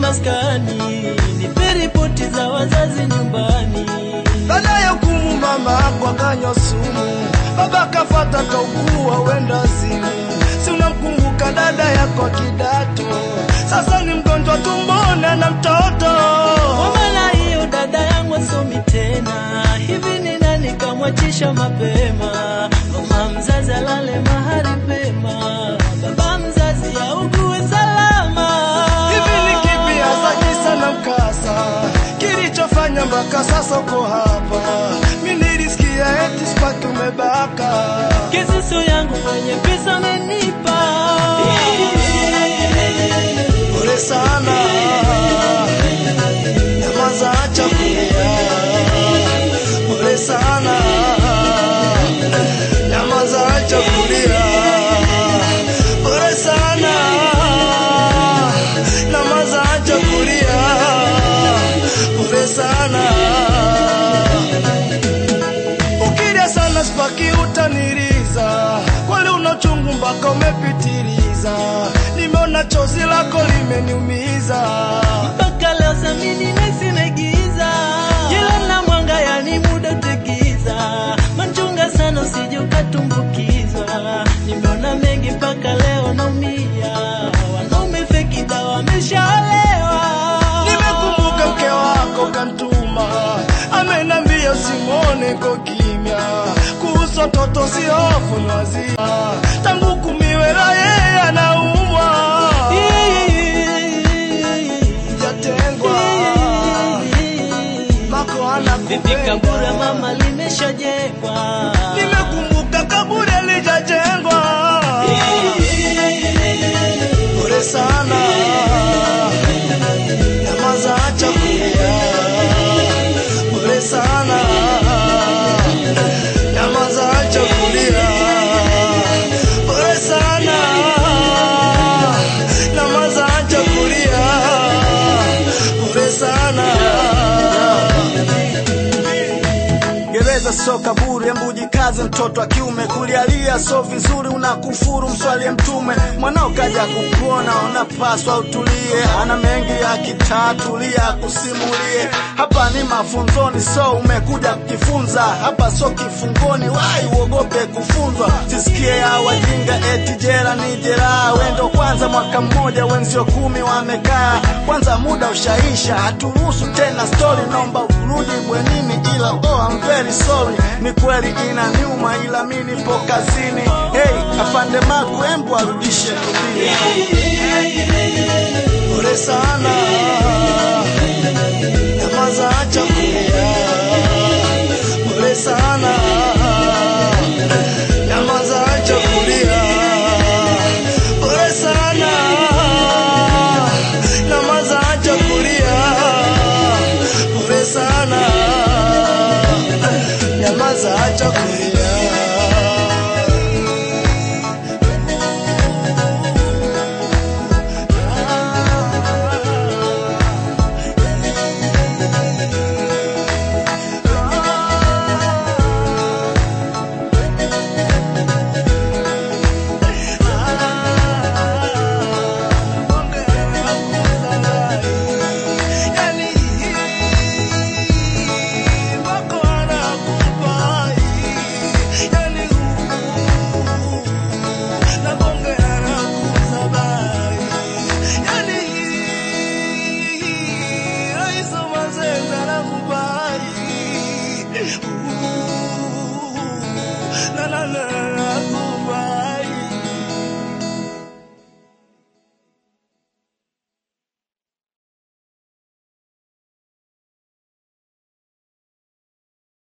maskani, nipe ripoti za wazazi nyumbani. Baada ya hukumu mama yako akanywa sumu, baba kafata kaugua wenda simu. Si unamkumbuka dada yako wa kidato, sasa ni mgonjwa tumboni na mtoto. Kwa maana hiyo dada yangu asomi tena, hivi ni nani kamwachisha mapema? Mama mzazi alale mahali pema, baba mzazi augue salama. Hivi ni kipi hasa kisa na mkasa kilichofanya mpaka sasa uko hapa? Mi nilisikia eti spaki umebaka. Kisusu yangu mwenye pesa amenipa Pole sana, nyamaza, acha kulia. Pole sana, nyamaza, acha kulia. Pole sana, nyamaza, acha kulia. Pole sana, ukilia sana spaki utaniliza, kweli una uchungu mpaka umepitiliza. Nimeona chozi lako limeniumiza. mpaka leo samini nasimegiza jila na mwanga yani muda utegiza machunga sana usije ukatumbukizwa nimeona mengi mpaka leo naumia wanaume feki dawa wameshaolewa Nimekumbuka mke wako kantuma, amenambia usimwone ko kimya, kuhusu watoto si hofu ni wazima, tangu kumiwela yeye anaumwa, jatengwa mako vipi kabura anakupenda. mama limeshajengwa Nimekumbuka kaburi alijajengwa, pole sana, nyamaza, acha kulia, pole sana, nyamaza, acha kulia, pole sana, nyamaza, acha kulia, pole sana. Gereza sio kaburi, embu jikaze mtoto wa kiume. Kulialia so vizuri, unakufuru mswalie Mtume. Mwanao kaja kukuona, unapaswa utulie. Ana mengi ya kitatulia, kusimulie. Hapa ni mafunzoni, so umekuja kujifunza. Hapa so kifungoni, wai uogope kufunzwa. Sisikie ya wajinga eti jera ni jeraha. Wendo kwanza mwaka mmoja, wenzio kumi wamekaa. Kwanza muda ushaisha, haturuhusu tena story. Naomba urudi bwenini, ila oh, I'm very sorry. Ni kweli inaniuma, ila mi nipo kazini. Hey, afande Maku, embu arudishe rudini. Pole sana, nyamaza, acha kulia. Pole sana, nyamaza, acha kulia. Pole sana, nyamaza, acha kulia. Pole sana, nyamaza, acha kulia. na na na